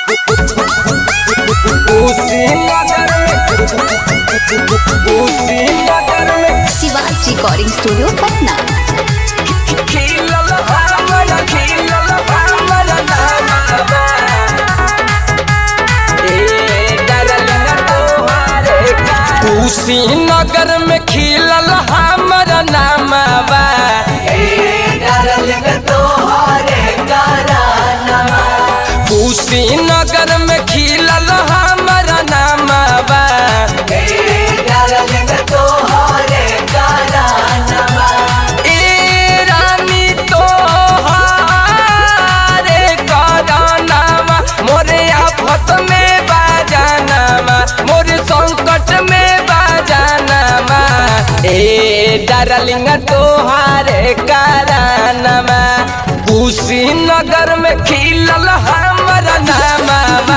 कुशीनगर में कुशीनगर में Shiva's recording studio Patna खिलल हमर खिलल हमर नामा ए डरलिंग तोहारे का कुशीनगर में खिलल हमर नामा कुशीनगर में खिलल हमर नामा ए रानी तोहारे करानामा मोरे आफत में बाजानामा मोरे संकट में बाजानामा ए डार्लिंग तोहारे करानामा कुशीनगर में खिलल हमर नामा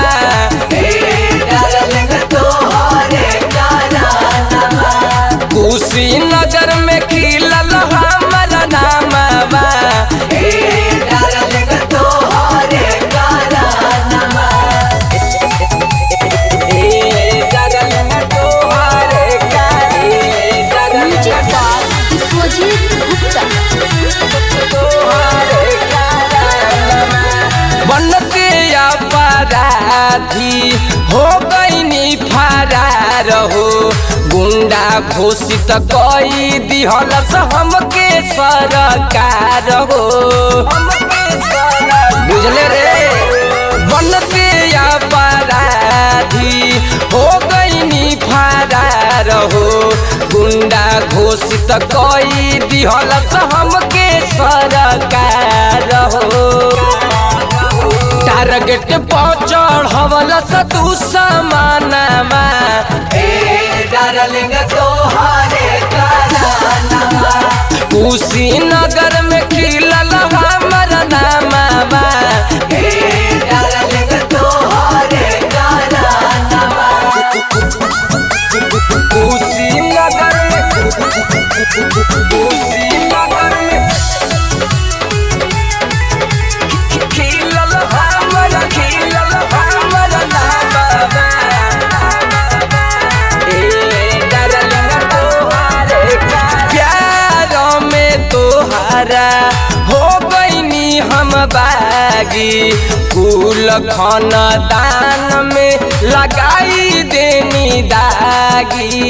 कुशीनगर में खिलल हमर नामा म्यूजिक बाय विश्वजीत गुप्ता बनते अपराधी हो गईनी फरार हो गुंडा घोषित कई दिहलस हमके सरकार हो बुझले रे बनते अपराधी हो गईनी फरार हो गुंडा घोषित कई दिहलस हमके सरकार हो टारगेट पर चढ़वलस तू समानमा कुशीनगर में खिलल हमर नामा कुशीनगर में कुशीनगर में खिलल हमर खिलल हमर नामा ए डार्लिंग तोहारे का प्यार में तोहारा हो गईनी हम बागी कुल खानदान में लगाई देनी दागी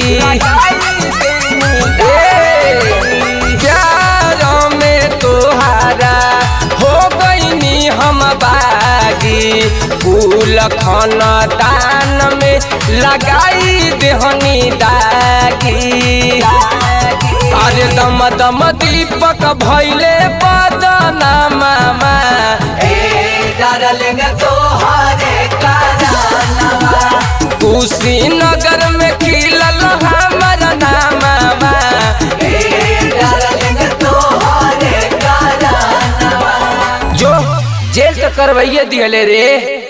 ए, प्यार में तोहारा हो गईनी हम बागी कुल खानदान में लगाई देहनी दागी अरे दम दम दीपक भैले बदना मामा कुशीनगर में खिलल हमर नामा जो जेल तो करवाइए दिहले रे